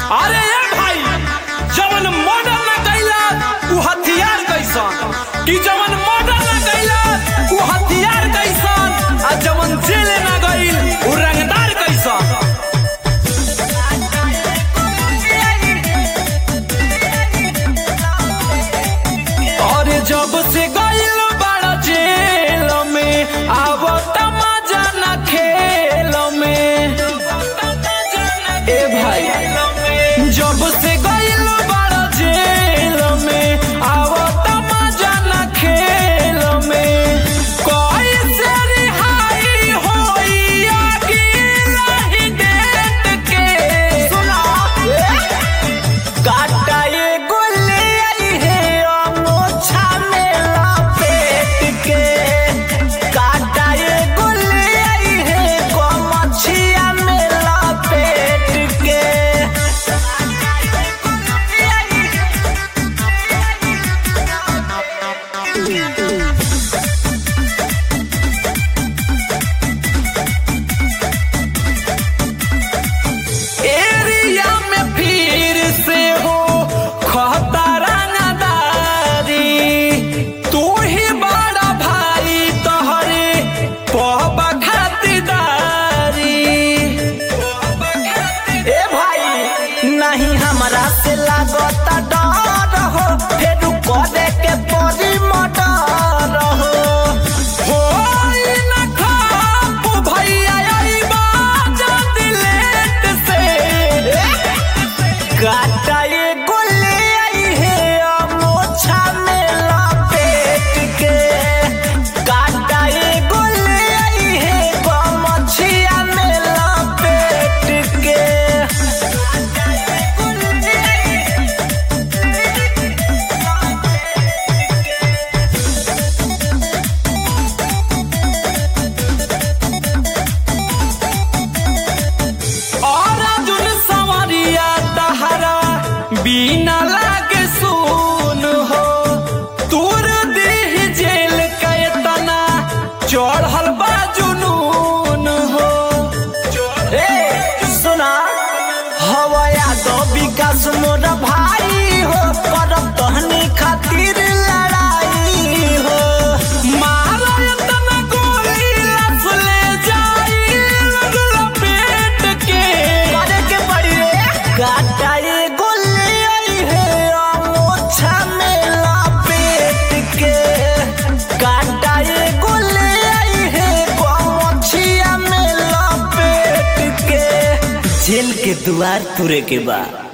अरे ए भाई जवन मर्डर ना कैला उ हथियार कैसन कि जवन मर्डर ना कैला उ हथियार कैसन आ जवन जेल ना गइल उ रंगदार कैसन और जब से गइल बड़ा जेल में आवत मजा ना खेल में ए भाई जब से गइल बड़ा जेल में आवत मजा ना खेल में कैसे रिहाई होई अकेला डेट के सुना काटा ये गोले आई है अमोछा में लपेट के काटा ये गोले आई है गोमछिया में लपेट के एरिया में फिर से हो खतरा नदारी तू ही बड़ा भाई तोहरे पहबा खातिरदारी ए भाई नहीं हमरा से लागता डर हो फिर करे के परी मटर हो होई न खाप भैया अइबा जल्दी लेट से काटा ये गोले आई है अमोछा में लपेट के काटा ये गोले आई है गमछिया में लपेट के और अर्जुन सवरिया तहरा बिना लागे सुन हो तूर देह जेल कैतना चढ़ल बा जुनून हो ए सुना हवया दो विकास मोर भाई हो करब तहनी खातिर लड़ाई हो मारा इतना गोली लस ले जाई लगल पेट के करे के पड़ी रे काटा ये गोले आई है अमोछा में लपेट के काटा ये गोले आई है गमछिया में लपेट के जेल के द्वार तुरे के बाद